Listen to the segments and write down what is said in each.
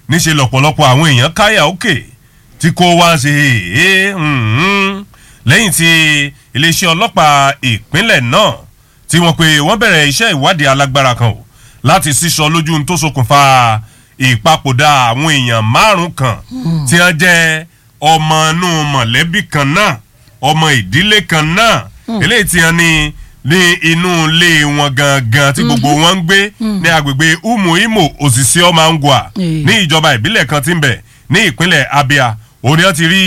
níṣe lọ́pọ̀lọpọ̀ àwọn èèyàn káyà òkè tí kò wá ṣe é lẹ́yìn tí iléeṣẹ́ ọlọ́pàá ìpínlẹ̀ náà tí wọ́n pe wọ́n bẹ̀rẹ̀ iṣẹ́ ìwádìí alágbára kan o láti sísọ lójú tó ṣokùnfà ìpapòdà àwọn èèyàn márùn kan tí wọ́n jẹ́ ọmọ inú mọ̀lẹ́bí kan náà ọmọ ìdílé kan náà eléyìí tí wọ́n ní ní inú ilé wọn gangan tí gbogbo wọn ń gbé ní agbègbè umu imo òsìsẹ́ ọmọangwa ní ìjọba ìbílẹ̀ kan tí ń bẹ ní ìpínlẹ̀ abia òní wọ́n ti rí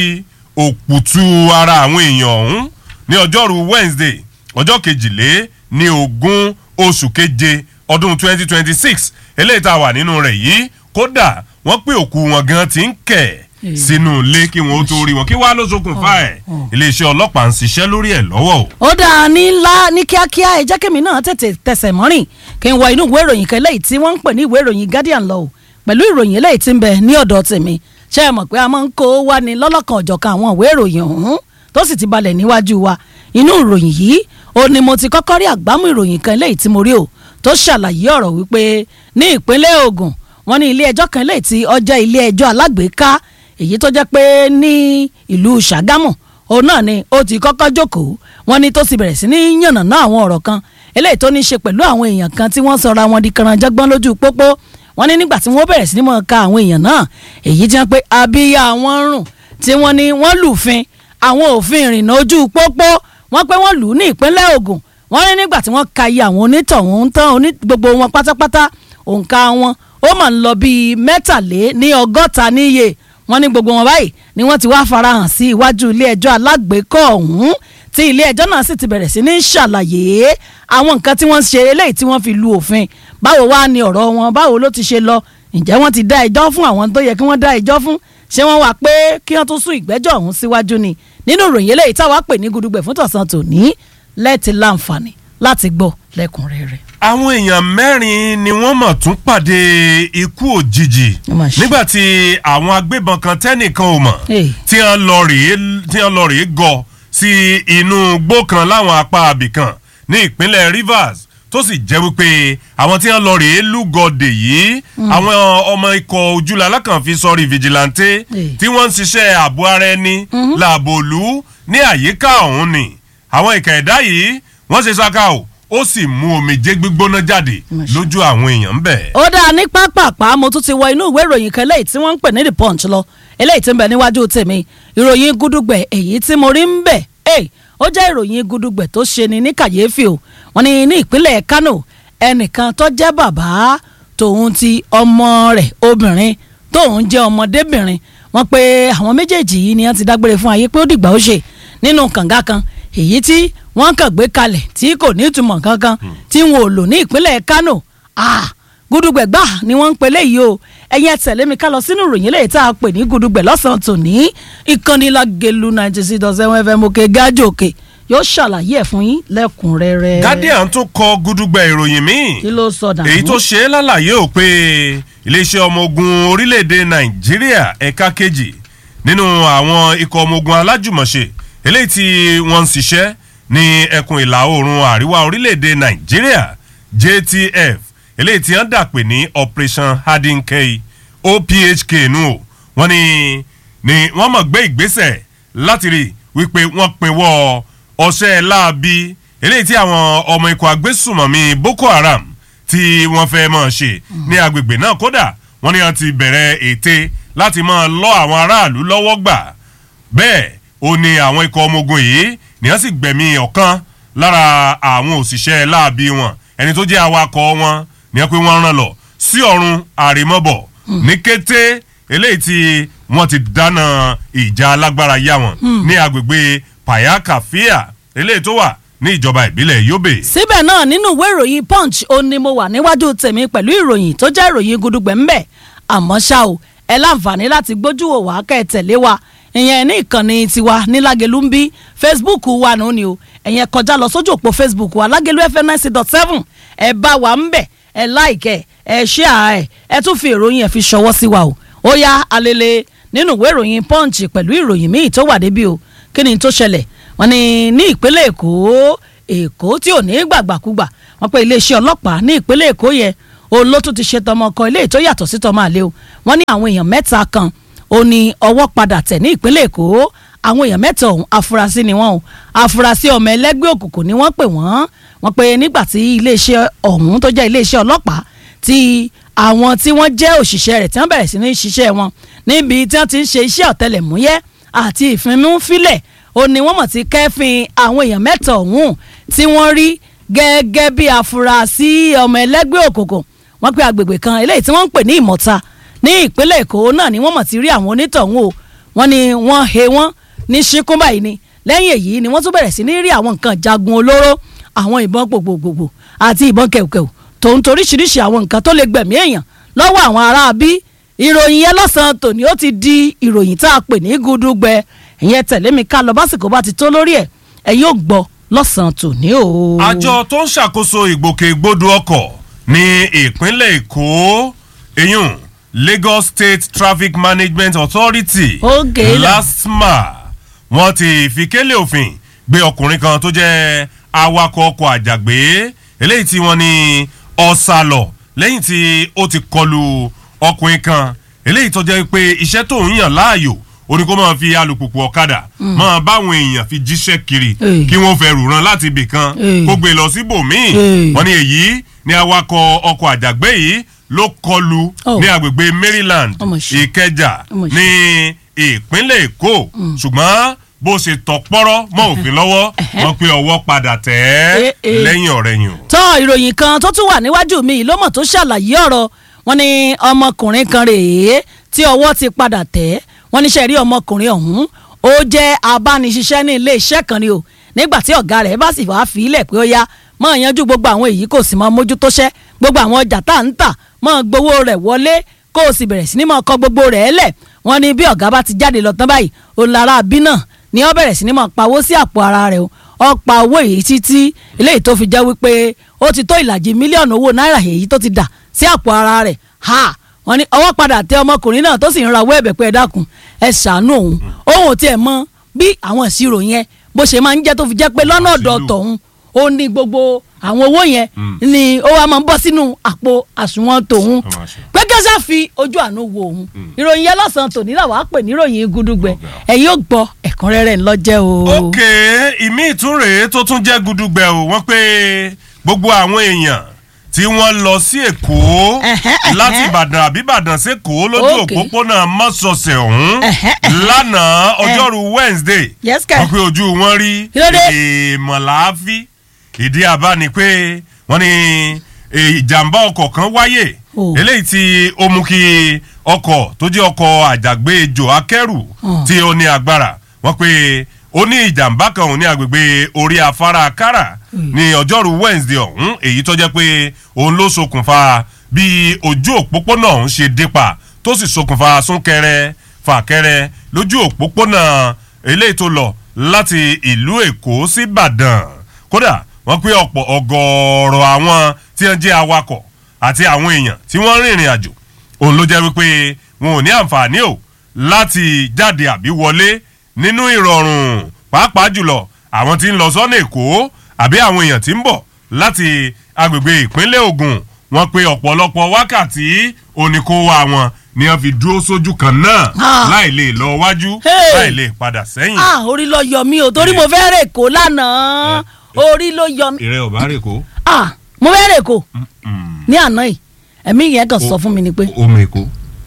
òkùtù ara àwọn èèyàn ọ̀hún ní ọjọ́rú wednesday ọjọ́ kejìlé ní ogún oṣù keje ọdún twenty twenty six eléyìí tá a wà nínú rẹ̀ yìí kódà wọ́n pé òkú wọn gan ti ń kẹ̀ sínú ilé kí wọn ó tó rí wọn kí wàá ló ṣokùnfà ẹ̀ iléeṣẹ́ ọlọ́pàá ń ṣiṣẹ́ lórí ẹ̀ lọ́wọ́ o. ó dáa ní ńlá ní kíákíá ẹ jẹ́ kémi náà tètè tẹsẹ̀ mọ́rìn kí n wọ inú ìwé ìròyìn kan eléyìí tí wọ́n ń pè ní ìwé ìròyìn guardian lọ pẹ̀lú ìròyìn eléyìí tí ń bẹ ní ọ̀dọ̀ tèmi ṣé ẹ mọ̀ pé a máa ń kó wá ní lọ́lọ́kan ọ̀jọ̀kan àwọn ìwé ìròyìn ọ̀hún tó sì ti balẹ̀ níwájú wa inú ìròyìn yìí ó ní mo ti kọ́kọ́ rí àgbámú ìròyìn kan eléyìí tí mo rí o tó ṣàlàyé ọ̀rọ̀ wípé ní ìpínlẹ̀ Ògùn wọ́n ní ilé ẹjọ́ kan eléyìí tí ọjọ́ ilé ẹjọ́ alágbèéká èyí tó jẹ́ pé ní ìlú Ṣàgámù òun náà ni ó ti kọ́kọ́ jókòó wọ́n ní tó sì bẹ̀rẹ̀ sí ní yànnàná àwọn ọ̀rọ̀ kan eléyìí tó ní í ṣe pẹ̀lú àwọn èèyàn kan tí wọ́n sọra wọn di kànáńjọ́gbọ́n lójú pópó wọ́n ní nígbà tí wọ́n bẹ̀rẹ̀ sí ní mọ̀ ká àwọn èèyàn náà èyí tí wọ́n pé abíyá wọn rùn tí wọ́n ní wọ́n lùfin àwọn òfin ìrìnnà ojú pópó wọ́n pé wọ́n lù ú ní ìpínlẹ̀ Ògùn wọ́n ní nígbà tí wọ́n ka iye àwọn onítọ̀hún tán gbogbo wọn pátápátá òǹkà wọn ó mà ń lọ bíi mẹ́tàlé ní ọgọ́ta níye wọ́n ní gbogbo wọn báyìí ni wọ́n ti wá farahàn sí iwájú ilé ẹjọ́ alágbèékọ́ ọ̀hún tí ilé ẹjọ́ náà sì ti bẹ̀rẹ̀ sí ní ṣàlàyé àwọn nǹkan tí wọ́n ṣe eléyìí tí wọ́n fi lu òfin báwo wá ni ọ̀rọ̀ wọn báwo ló ti ṣe lọ ǹjẹ́ wọ́n ti dá ẹjọ́ fún àwọn tó yẹ kí wọ́n dá ẹjọ́ fún ṣé wọ́n wá pé kí wọ́n tún sún ìgbẹ́jọ́ ọ̀hún síwájú ni nínú ìròyìn eléyìí táwa pè ní gudugbẹ̀ fún tọ̀sán tòní lẹ́ẹ̀tì láǹfààní láti gbọ́ lẹ́kùnrẹ́rẹ́. àwọn èèyàn mẹ́rin ni wọ́n mọ̀ tún pàdé ikú òjijì nígbà tí àwọn agbébọn kan tẹ́nìkan ò mọ̀ tí wọ́n lọ rèé tí wọ́n lọ rèé gọ sí inú igbó kan láwọn apá abìkan ní ìpínlẹ̀ Rivers tó sì jẹ́ wípé àwọn tí wọ́n lọ rèé lúgọ̀dè yìí àwọn ọmọ ikọ̀ ojúlá alákànfi sọrí vigilante tí wọ́n ń ṣiṣẹ́ ààbò ara ẹni làbòlú ní àyíká ọ̀hún ni àwọn ìkà ẹ̀dá yìí wọ́n ṣe ṣáká o ó sì mú omijé gbígbóná jáde lójú àwọn èèyàn ń bẹ̀. ó dáa ní pápápá mo tún ti wọ inú ìwé ìròyìn kan eléyìí tí wọ́n ń pè ní the punch lọ eléyìí tí ń bẹ níwájú tèmi ìròyìn gúdúgbẹ̀ èyí tí mo rí ń bẹ̀ ó jẹ́ ìròyìn gúdúgbẹ̀ tó ṣe ni ní kàyéfì o wọ́n ní ní ìpínlẹ̀ Kano ẹnìkan tó jẹ́ bàbá tòun ti ọmọ rẹ̀ obìnrin tóun jẹ́ ọmọdébìnrin wọ́n pé àwọn méjèèjì yìí ni wọ́n ti dágbére fún ayé pé ó dìgbà ó ṣe nínú kànga kan èyí tí wọ́n kàn gbé kalẹ̀ tí kò ní ìtumọ̀ kankan tí wọn ò lò ní ìpínlẹ̀ Kano gúdúgbẹ̀gbà ni wọ́n ń pè léyìí o ẹ̀yin ẹ̀ tẹ̀lé mi ká lọ sínú ìròyìn eléyìí tá a pè ní gúdúgbẹ̀ lọ́sàn-án tòní ìkànnì Lágelú ninety six dot seven fm òkè gájò òkè yóò ṣàlàyé ẹ̀ fún yín lẹ́kùnrẹ́rẹ́. Guardian tún kọ gúdúgbẹ̀ ìròyìn míì kí ló sọ dànù. èyí tó ṣe é lálàyé ò pé iléeṣẹ́ ọmọ ogun orílẹ̀-èdè Nàìjíríà ẹ̀ka kejì nínú àwọn ikọ̀ ọmọ ogun alájùmọ̀ṣe eléyìí tí wọ́n ń ṣiṣẹ́ ní ẹkùn ìlà oòrùn àríwá orílẹ̀-èdè nàìjíríà JTF eléyìí tí wọ́n dà pé ní operation hardinkey OPHK nù o wọ́n ní ní wọ́n mọ̀ gbé ìgbésẹ̀ láti rí wípé wọ́n pinwọ́ ọṣẹ́ láabi eléyìí tí àwọn ọmọ ikọ̀ agbésùmọ̀mí Boko Haram tí wọ́n fẹ́ máa ṣe ní agbègbè náà kódà wọ́n ní wọ́n ti bẹ̀rẹ̀ ète láti máa lọ àwọn aráàlú lọ́wọ́ gbà bẹ́ẹ̀ ó ní àwọn ikọ̀ ọmọ ogun yìí ni wọ́n sì gbẹ̀mí ọ̀kan lára àwọn òṣìṣẹ́ láabi wọn ẹni tó jẹ́ awakọ̀ wọn ni wọ́n pé wọ́n rán lọ sí ọ̀run àrèmọ́bọ̀ ní kété eléyìí tí wọ́n ti dáná ìjà alágbára yá wọn ní agbègbè payakafia eléyìí tó wà ní ìjọba ìbílẹ̀ Yobe. síbẹ̀ náà nínú ìwé ìròyìn Punch ó ní mo wà níwájú tèmi pẹ̀lú ìròyìn tó jẹ́ ìròyìn gudugbẹ̀ ńbẹ̀ àmọ́ ṣá o ẹ láǹfààní láti gbójú wò wá kẹ́ ẹ tẹ̀lé wa ìyẹn ní ìkànnì tiwa ní Lágelú ń bí Facebook wa nù ni o ẹ̀yẹn kọjá lọ sójú òpó Facebook wa Lágelú FM ninety dot seven ẹ bá wa ń bẹ̀ ẹ láìkẹ́ ẹ ṣíà ẹ ẹ tún fi ìròyìn ẹ fi ṣọwọ́ sí wa o ó yá alele nínú ìwé ìròyìn Punch pẹ̀lú ìròyìn míì tó wà débi o kí ni tó ṣẹlẹ̀ wọ́n ní ní ìpínlẹ̀ Èkó Èkó tí ò ní gbàgbàkúgbà wọ́n pé iléeṣẹ́ ọlọ́pàá ní ìpínlẹ̀ Èkó yẹn òun ló tún ti ṣe tọmọ kan eléyìí tó yàtọ̀ sí tọmọ àlè o wọ́n ní àwọn èèyàn mẹ́ta kan ó ní ọwọ́ padà tẹ̀ ní ìpínlẹ̀ èkó àwọn èèyàn mẹ́ta ọ̀hún afurasí ni wọ́n o afurasí ọmọ ẹlẹ́gbẹ́ òkùnkùn ni wọ́n pè wọ́n wọ́n pe nígbà tí iléeṣẹ́ ọ̀hún tó jẹ́ iléeṣẹ́ ọlọ́pàá tí àwọn tí wọ́n jẹ́ òṣìṣẹ́ rẹ̀ tí wọ́n bẹ̀rẹ̀ sí ní ṣiṣẹ́ wọn níbi tí wọ́n ti ń ṣe iṣẹ́ ọ̀tẹlẹ̀múyẹ́ àti ìfimúfilẹ̀ ó ní wọ́n mọ̀ sí kẹ́fìn àwọn èèyàn mẹ́ta ọ̀hún tí wọ́n rí gẹ́gẹ́ bí afurasí ọmọ ẹlẹ́gbẹ́ òkùnkùn wọ́n pe agbègbè kan eléyìí tí wọ́n ń pè ní ìmọ̀ta ní ìpínlẹ̀ èkó náà ni wọ́n mọ̀ ti rí àwọn onítọ̀hún o wọ́n ní wọ́n he wọ́n ní ṣíkún báyìí ni lẹ́yìn èyí ni wọ́n tún bẹ̀rẹ̀ sí ní rí àwọn nǹkan jagun olóró àwọn ìbọn gbogbogbò àti ìbọn kẹ̀kẹ́ tòun toríṣiríṣi àwọn nǹkan tó lè gbẹ̀mí èèyàn lọ́wọ́ àwọn ará bí ìròyìn yẹn lọ́sàn-án tòní ó ti di ìròyìn tá a pè ní gúdúgbẹ ìyẹn tẹ̀lé mi ká lọ básìkò bá ti tó lórí ẹ̀ ẹ̀ yóò gbọ́ lọ́sàn-án tòní o. àjọ tó ń ṣàkóso ìgbòkègbodò ọkọ̀ ní ìpínlẹ̀ èkó eyín lagos state traffic management authority Okay, la. lasma wọ́n ti fi kélé òfin gbé ọkùnrin kan tó jẹ́ awakọ̀ ọkọ̀ àjàgbé eléyìí tí wọ́n ní ọ̀sàlọ̀ lẹ́yìn tí ó ti kọlu ọkùnrin kan eléyìí tó jẹ́ pé iṣẹ́ tó ń yàn láàyò ó ní kó máa fi alùpùpù ọ̀kadà máa báwọn èèyàn fi jíṣẹ́ kiri Hey. kí wọ́n fẹ́ rùràn láti ibì kan Hey. kó gbé lọ síbòmíì Hey. wọ́n ní èyí ni awakọ̀ ọkọ̀ àjàgbé yìí ló kọlu Oh. ní agbègbè maryland Ọmọ ṣe. ìkẹjà Ọmọ ṣe. ní ìpínlẹ̀ èkó ṣùgbọ́n bó ṣe tọ pọ́rọ́ mọ́ òfin lọ́wọ́ wọ́n pe ọwọ́ padà tẹ̀ ẹ́ Eh, eh. lẹ́yìn ọ̀rẹ́ yìí o. tọ́ ìròyìn kan tó tún wà níwájú mi yìí ló mọ̀ tó ṣàlàyé ọ̀rọ̀ wọn ni ọmọkùnrin kan rèé tí ọwọ́ ti padà tẹ̀ wọ́n níṣẹ́ rí ọmọkùnrin ọ̀hún ó jẹ́ abániṣiṣẹ́ ní ilé iṣẹ́ kan ni o nígbà tí ọ̀gá rẹ̀ bá sì wáá fi ilẹ̀ pé ó yá mọ̀ yanjú gbogbo àwọn èyí kò sì mọ mójútó ṣẹ́ gbogbo àwọn ọjà tá à ń tà mọ̀ gbowó rẹ̀ wọlé kó o sì bẹ̀rẹ̀ sí ní mọ̀ kọ gbogbo rẹ̀ lẹ̀ wọ́n ní bí ọ̀gá bá ti jáde lọ tán báyìí ó lára bí náà ni ó bẹ̀rẹ̀ sí ní mọ̀ pawó sí àpò ara rẹ̀ o ó pa owó èyí títí eléyìí tó fi jẹ́ wípé ó ti tó ìlàjì mílíọ̀nù owó náírà èyí tó ti dà sí àpò ara rẹ̀ ha wọ́n ní ọwọ́ padà tẹ ọmọkùnrin náà tó sì ń rawọ́ ẹ̀bẹ̀ pé ẹ dákun ẹ ṣàánú òun òun ò tiẹ̀ mọ bí àwọn ìṣirò yẹn bó ṣe máa ń jẹ́ tó fi jẹ́ pé lọ́nà ọ̀dọ̀ Àṣìlò. tọ̀hún ó ní gbogbo àwọn owó yẹn ni ó wá máa ń bọ́ sínú àpò àsùnwọ̀n tòun Ọmọ àṣẹ. pé kẹ́sà fi ojú àánú wo òun ìròyìn yẹn lọ́sàn-án tòní làwọn á pè níròyìn gúdúgbẹ Ọ̀gá. ẹ̀yin ò gbọ́ ẹ̀kúnrẹ́rẹ́ ńlọ́jẹ́ o. ok ìmí ìtúnrè tó tún jẹ́ gudugbẹ o wọ́n pé gbogbo àwọn èèyàn tí wọ́n lọ sí èkó Ẹ̀hẹ́, ẹ̀hẹ́. láti ìbàdàn àbí ìbàdàn sẹ́kọ̀ọ́ lójú Ok. òpópónà mọ́sọ̀ọ̀sẹ̀ ọ̀hún Ẹ̀hẹ́, ẹ̀hẹ́. lánàá ọjọ́rú wednesday Yes, kẹ̀. wọ́n pé ojú wọn rí Kí ló dé? èèmọ̀láàfí ìdí àbá ni pé wọ́n ní eh, ìjàmbá ọkọ̀ kan wáyé Oh. eléyìí tí ó mú kí ọkọ̀ tó jẹ́ ọkọ̀ àjàgbéjò akẹ́rù Oh. tí ó ní agbára wọ́n pé ó ní ìjàmbá kan òun ní agbègbè orí afárá kára ní ọjọ́rú wednesday ọ̀hún èyí tó jẹ́ pé òun ló ṣokùnfà bí ojú òpópónà ọ̀hún ṣe dípa tó sì ṣokùnfà súnkẹrẹ fàkẹrẹ lójú òpópónà eléyìí tó lọ láti ìlú èkó sí ìbàdàn kódà wọ́n pé ọ̀pọ̀ ọgọ́rọ̀ àwọn tí wọ́n jẹ́ awakọ̀ àti àwọn èèyàn tí wọ́n rìnrìn àjò òun ló jẹ́ wípé wọn ò ní àǹfààní o láti jáde àbí wọlé nínú ìrọ̀rùn pàápàá jùlọ àwọn tí ń lọ sọ́nà èkó àbí àwọn èèyàn tí ń bọ̀ láti agbègbè ìpínlẹ̀ Ògùn wọ́n pé ọ̀pọ̀lọpọ̀ wákàtí oníkówá wọn ni wọ́n fi dúró sójú kan náà Ah. láì lè lọ wájú Hey. láì lè padà sẹ́yìn. ah orí ló yọ mí o torí mo fẹ́ rè kó lánàá orí ló yọ mí ìrẹ́ ọ̀bá rè kó. ah mo fẹ́ rè kó ní àná yìí ẹ̀mí yẹn kàn sọ fún mi ni pé omi èkó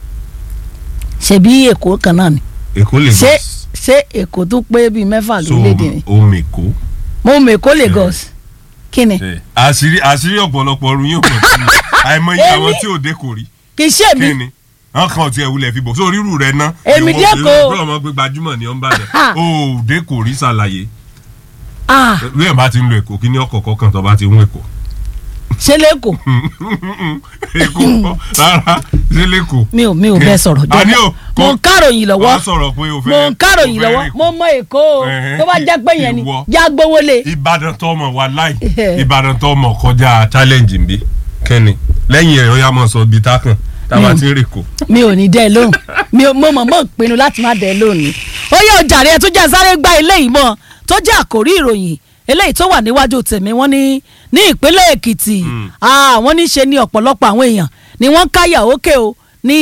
ṣebí èkó kan náà ni èkó lè ṣé ṣé èkó tó pé bíi mẹ́fà lórílẹ̀‐èdè ni omi èkó. mo mọ èkó Lagos kí ni àṣírí àṣírí ọ̀pọ̀lọpọ̀ ọ̀run yóò pọ̀ sí i àìmọye Èmi- àwọn tí ò dé kò rí kì í ṣe kí mi ni wọn kàn tiẹ̀ wulẹ̀ fi bò sórí irú rẹ̀ ná. Èmi ìwọ- dé kò. ìwọ búrọ̀ ọmọ pé gbajúmọ̀ ni ó ń bàjẹ́ Ha. o ò dé kò rí ṣàlàyé ah bí ẹ̀ bá ti ń lo èkó kí ni ọkọ̀ kọ̀ọ̀kan tó bá ti ń èkó. ṣé lẹ́kọ̀ọ́ èkó kọ́ rárá ṣé lẹ́kọ̀ọ́. mi ò mi ò bẹ́ẹ̀ sọ̀rọ̀ Àní jọ o, mo kò- ń káròyìn lọ́wọ́ wàá sọ̀rọ̀ pé o fẹ́ mo ń káròyìn o fẹ́ lọ́wọ́ rìn kù. mo mọ èkó o Ẹ̀hẹ́n, tó bá jẹ́ pé yẹn ni ìwọ. já gbówó lé ìbàdàn tó mọ̀ wá láì ìbàdàn tó mọ̀ kọjá challenge nbí kẹ́ni lẹ́yìn ẹ̀ ọ̀yá mọ̀ sọ ibi tá kàn táwa ti ń rè kó. mi ò ní dẹ́ ẹ lóhùn mi ò mo mọ̀ mọ̀ pinnu láti má dẹ́ ẹ lóhùn ni ó yẹ ọjàre ẹ tó jẹ́ sáré gba ilé yìí mọ́ tó jẹ́ àkórí ìròyìn eléyìí tó wà níwájú tèmi wọ́n ní ní ìpínlẹ̀ èkìtì wọ́n ní ṣe ní ọ̀pọ̀lọpọ̀ àwọn èèyàn ni wọ́n káyà òkè o ní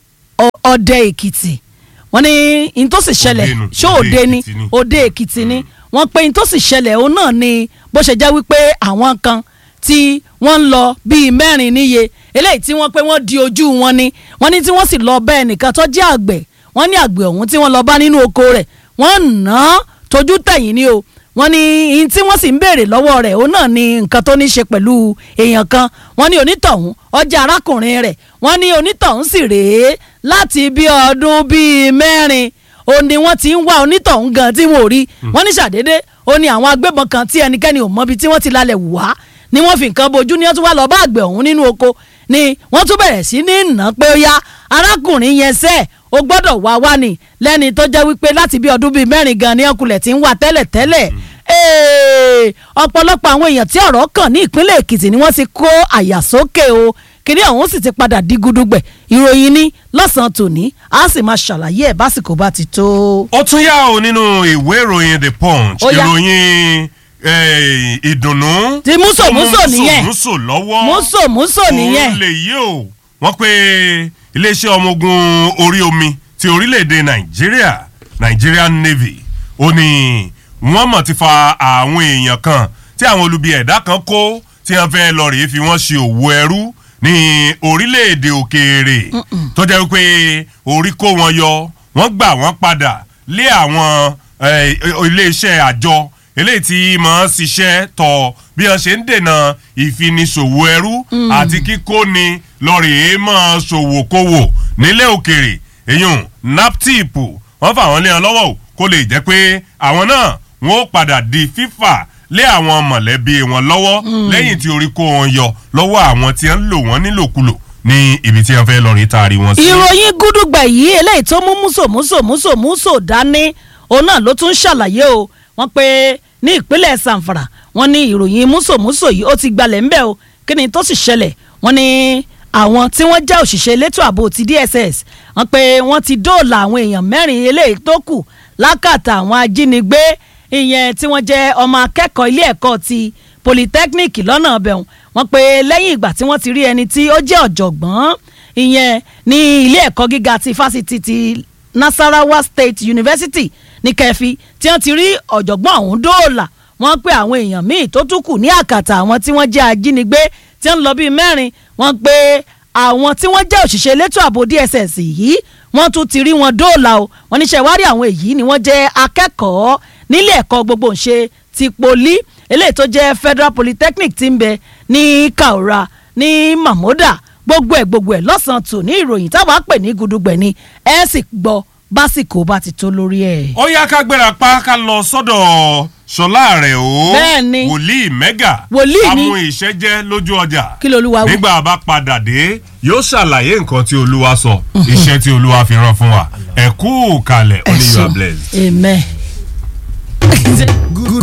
ọdẹ èkìtì wọ́n ní n tó sì ṣẹlẹ̀ Òde nù, ṣó òde òde ni Èkìtì ni. òde èkìtì ni wọ́n pe n tó sì ṣẹlẹ̀ òun náà ni bó ṣe jẹ́ wípé àwọn kan tí wọ́n ń lọ bíi mẹ́rin níye eléyìí tí wọ́n pé wọ́n di ojú wọn ni wọ́n ní tí wọ́n sì lọ bẹ́ẹ̀ nìkan tó jẹ́ àgbẹ̀ wọ́n ní àgbẹ̀ ọ̀hún tí wọ́n lọ bá nínú oko rẹ̀ wọ́n ná tójú tẹ̀yìn ni o wọ́n ní ihun tí wọ́n sì ń béèrè lọ́wọ́ rẹ̀ òun náà ni nǹkan tó ní ṣe pẹ̀lú èèyàn kan wọ́n ní onítọ̀hún ọjà arákùnrin rẹ̀ wọ́n ní onítọ̀hún sì rèé láti bí ọdún bíi mẹ́rin ó ní wọ́n ti ń wá onítọ̀hún gan tí wọn ò rí wọ́n ní ṣàdédé ó ní àwọn agbébọn kan tí ẹnikẹ́ni ò mọbi tí wọ́n ti lálẹ́ wá ni wọ́n fi nǹkan bojú ní wọ́n tún wá lọ bá àgbẹ̀ ọ̀hún nínú oko ni wọ́n tún bẹ̀rẹ̀ sí ní nà pé ó yá arákùnrin yẹn sẹ́ẹ̀ ó gbọ́dọ̀ wá wá ni lẹ́ni tó jẹ́ wípé láti bí ọdún bíi mẹ́rin gan ni ọkùnrin ti ń wá tẹ́lẹ̀ tẹ́lẹ̀ Ee, ọ̀pọ̀lọpọ̀ àwọn èèyàn tí ọ̀rọ̀ kàn ní ìpínlẹ̀ Èkìtì ni wọ́n ti kó àyà sókè o kìnìún ọ̀hún sì ti padà di gudugbẹ̀ ìròyìn ní lọ́sàn-án tòní a sì máa ṣàlàyé ẹ̀ básìkò bá ti tó. ó tún yá o nínú ìwé ìròyìn the punch Ó yá. ìròyìn eh, ìdùnnú Ti músò tó mú músò nìyẹn. músò lọ́wọ́ múso múso nìyẹn òun lè yí o wọ́n pe iléeṣẹ́ ọmọ ogun orí omi ti orílẹ̀-èdè nàìjíríà nigerian navy ó ní wọ́n mọ̀ ti fa àwọn èèyàn kan tí àwọn olubi ẹ̀dá kan kó tí wọ́n fẹ́ lọ rèé fi wọ́n ṣe òwò ẹrú ní orílẹ̀-èdè òkèèrè tó jẹ́ wípé orí kó wọn yọ wọ́n gbà wọ́n padà lé àwọn eh, iléeṣẹ́ àjọ eléyìí tí máa ń ṣiṣẹ́ tọ̀ bí wọ́n ṣe ń dènà ìfiniṣòwò ẹrú àti kíkóni lọ́ọ̀rì máa ṣòwò kówò nílẹ̀ òkèèrè èyàn naptip wọ́n fà wọ́n lé wọn lọ́wọ́ o kó lè jẹ́ pé àwọn náà wọ́n ó padà di fífà lé àwọn mọ̀lẹ́bí wọn lọ́wọ́ lẹ́yìn tí orí kó wọn yọ lọ́wọ́ àwọn tí wọ́n ń lò wọ́n nílòkulò ní ibi tí wọ́n fẹ́ lọ́ọ̀rì taari wọn sí. ìròyìn gúdúgbà yìí eléyìí tó mú múso múso múso múso dání òun náà ló tún ṣàlàyé o wọ́n pé ní ìpínlẹ̀ sanfara wọ́n ní ìròyìn múso múso yìí ó ti gbalẹ̀ ńbẹ́ o kí ni tó sì ṣẹlẹ̀ wọ́n ní àwọn tí wọ́n jẹ́ òṣìṣẹ́ elétò ààbò ti DSS wọ́n pé wọ́n ti dóòlà àwọn èèyàn mẹ́rin eléyìí tó kù lákàtà àwọn ajínigbé ìyẹn tí wọ́n jẹ́ ọmọ akẹ́kọ̀ọ́ ilé ẹ̀kọ́ ti polytechnic lọ́nà ọbẹ̀hún wọ́n pé lẹ́yìn ìgbà tí wọ́n ti rí ẹni tí ó jẹ́ ọ̀jọ̀gbọ́n ìyẹn ní ilé ẹ̀kọ́ gíga ti fásitì ti Nasarawa State University ní kẹfì tí wọ́n ti rí ọ̀jọ̀gbọ́n ọ̀hún dóòlà wọ́n pé àwọn èèyàn míì tó tún kù ní àkàtà àwọn tí wọ́n jẹ́ ajínigbé tí wọ́n lọ bíi mẹ́rin wọ́n pé àwọn tí wọ́n jẹ́ òṣìṣẹ́ elétò ààbò DSS yìí wọ́n tún ti rí wọn dóòlà o wọ́n níṣẹ́ wárí àwọn èyí ni wọ́n jẹ́ akẹ́kọ̀ọ́ nílé ẹ̀kọ́ gbogbo ńṣe ti poli eléyìí tó jẹ́ Federal Polytechnic ti ń bẹ ní Kaura ní Mamoda gbogbo ẹ̀ gbogbo ẹ̀ lọ́sàn-án tò ní ìròyìn táwọn á pè ní gudugbẹ̀ ni ẹ sì gbọ́ básìkò bá ti tó lórí ẹ̀. ó yá ká gbéra pa ká lọ sọ́dọ̀ ṣọlá rẹ̀ o Bẹ́ẹ̀ni. wòlíì mẹ́gà Wòlíì ni. amú ìṣẹ́jẹ́ lójú ọjà Kí lolúwa wí? nígbà bá padà dé yóò ṣàlàyé nǹkan tí olúwa sọ iṣẹ́ tí olúwa fi rán fún wa ẹ kú kalẹ̀ only you are blessed. amen.